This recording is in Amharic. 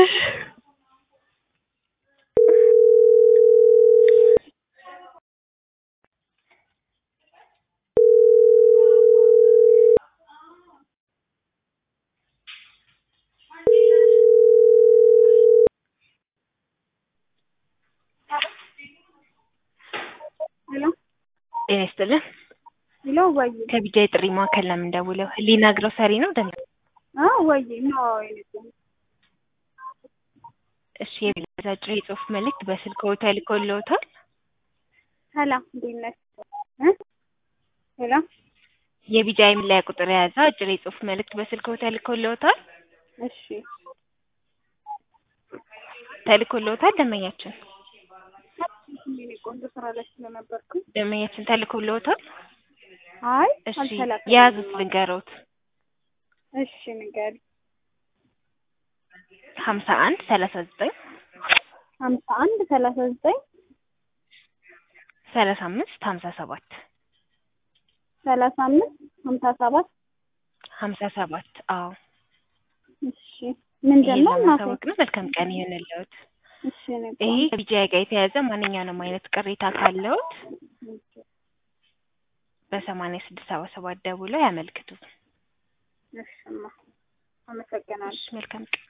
ሄሎ ጤና ይስጥልን። ሄሎ ወይ ከቢጃ የጥሪ ማዕከል ነው የምንደውለው። ህሊና ግሮሰሪ ነው ደን አ ወይ ኖ አይነት እሺ የቢጃ አጭር የጽሁፍ መልእክት በስልክዎ ተልኮልዎታል? ሰላም እንዴት ነሽ? እ ሄሎ የቢጃ የመለያ ቁጥር የያዘ አጭር የጽሁፍ መልእክት በስልክዎ ተልኮልዎታል? እሺ ተልኮልዎታል ደንበኛችን የኔ ቆንጆ ስራ ላይ ስለነበርኩኝ ደንበኛችን ተልኮልዎታል? አይ እሺ አልተላከልኝም። የያዙት ልንገሮት እሺ ንገሪኝ። ሀምሳ አንድ ሰላሳ ዘጠኝ ሀምሳ አንድ ሰላሳ ዘጠኝ ሰላሳ አምስት ሀምሳ ሰባት ሰላሳ አምስት ሀምሳ ሰባት ሀምሳ ሰባት አዎ እሺ ምንድን ይሄን ነው እናቴ? ለማሳወቅ ነው። መልካም ቀን ይሁንልዎት። እሺ ንገሪኝ። ይሄ ከቢጃይ ጋር የተያያዘ ማንኛውንም አይነት ቅሬታ ካለዎት በሰማንያ ስድስት ሰባ ሰባት ደውለው ያመልክቱ። እሺማ አመሰግናለሁ። እሺ መልካም ቀን